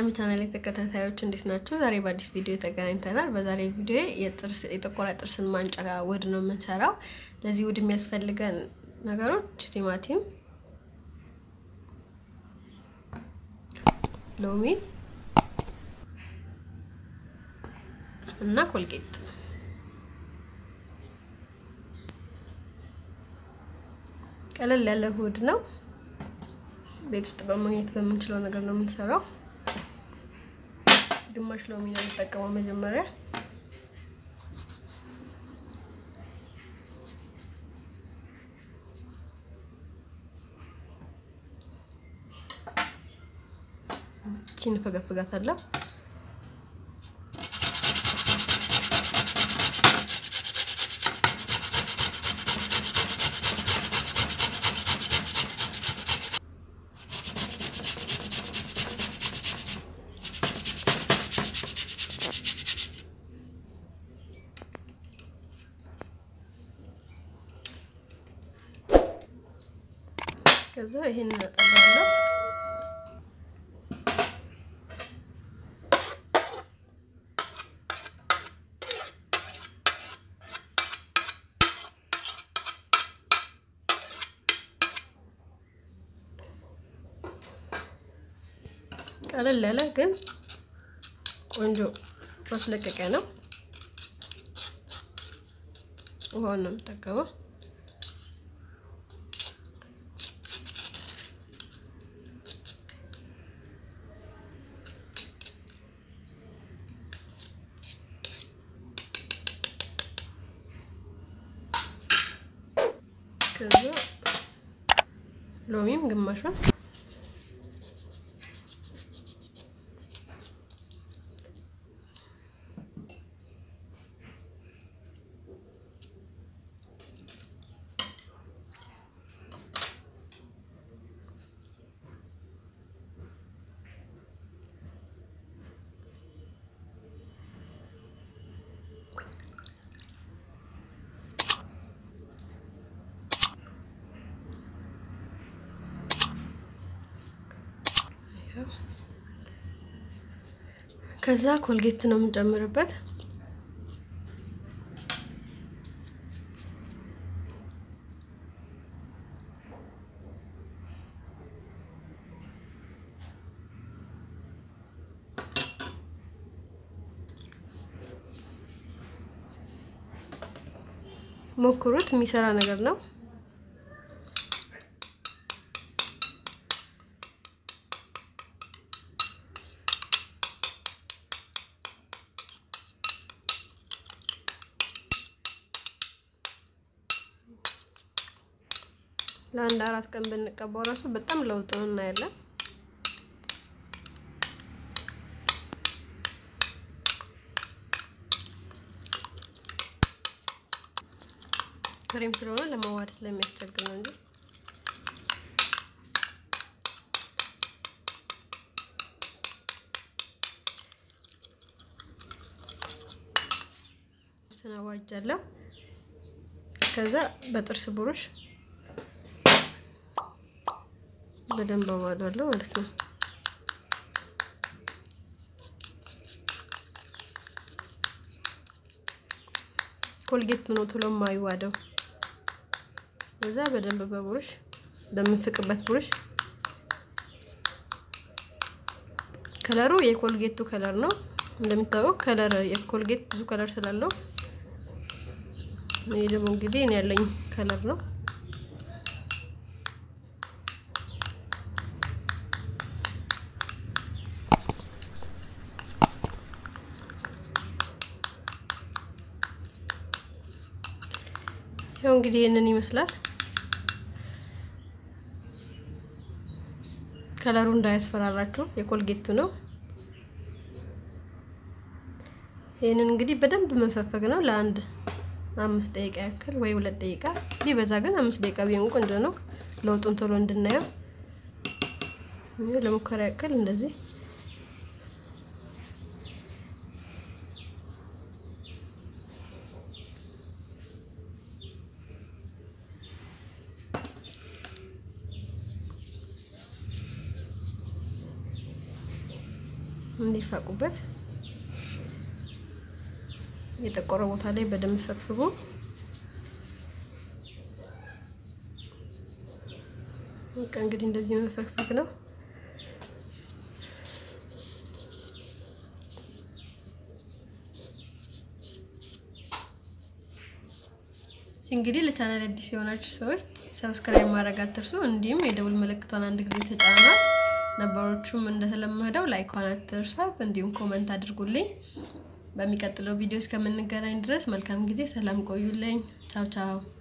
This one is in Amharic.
ቻናል ተከታታዮች እንዴት ናቸው? ዛሬ በአዲስ ቪዲዮ ተገናኝተናል። በዛሬ ቪዲዮ የጥርስ የጠቆረ ጥርስን ማንጫ ውህድ ነው የምንሰራው። ለዚህ ውህድ የሚያስፈልገን ነገሮች ቲማቲም፣ ሎሚ እና ኮልጌት ቀለል ያለ ውህድ ነው። ቤት ውስጥ በማግኘት በምንችለው ነገር ነው የምንሰራው። ግማሽ ሎሚ ነው የምጠቀመው መጀመሪያ። እቺን ፈገፍጋታለሁ። ከዛ ይሄን እናጠባለሁ። ቀለል ያለ ግን ቆንጆ ማስለቀቂያ ነው። ውሃውን ነው የምጠቀመው። ከዛ ሎሚም ግማሿን ከዛ ኮልጌት ነው የምንጨምርበት። ሞክሩት፣ የሚሰራ ነገር ነው። ለአንድ አራት ቀን ብንቀባው ራሱ በጣም ለውጥ እናያለን። ክሬም ስለሆነ ለመዋሃድ ስለሚያስቸግር ነው እንጂ ስናዋጃለሁ። ከዛ በጥርስ ብሩሽ በደንብ አዋህዳለሁ ማለት ነው። ኮልጌት ነው ቶሎ የማይዋደው። ከዛ በደንብ በብሩሽ በምንፍቅበት ብሩሽ ከለሩ የኮልጌቱ ከለር ነው። እንደሚታወቀው ከለር የኮልጌት ብዙ ከለር ስላለው ይሄ ደግሞ እንግዲህ እኔ ያለኝ ከለር ነው። ያው እንግዲህ ይህንን ይመስላል። ከለሩ እንዳያስፈራራችሁ የኮልጌቱ ነው። ይህንን እንግዲህ በደንብ መፈፈግ ነው ለአንድ አምስት ደቂቃ ያክል ወይ ሁለት ደቂቃ ቢበዛ ግን አምስት ደቂቃ ቢሆን ቆንጆ ነው። ለውጡን ቶሎ እንድናየው ለሙከራ ያክል እንደዚህ እንዲፋቁበት የጠቆረ ቦታ ላይ በደንብ ፈግፍጎ በቃ እንግዲህ እንደዚህ መፈግፈግ ነው። እንግዲህ ለቻናል አዲስ የሆናችሁ ሰዎች ሰብስክራይብ ማድረግ አትርሱ። እንዲሁም የደውል ምልክቷን አንድ ጊዜ ተጫኗት። ነባሮቹም እንደተለመደው ላይኳን አትርሷት። እንዲሁም ኮመንት አድርጉልኝ። በሚቀጥለው ቪዲዮ እስከምንገናኝ ድረስ መልካም ጊዜ፣ ሰላም ቆዩልኝ። ቻው ቻው።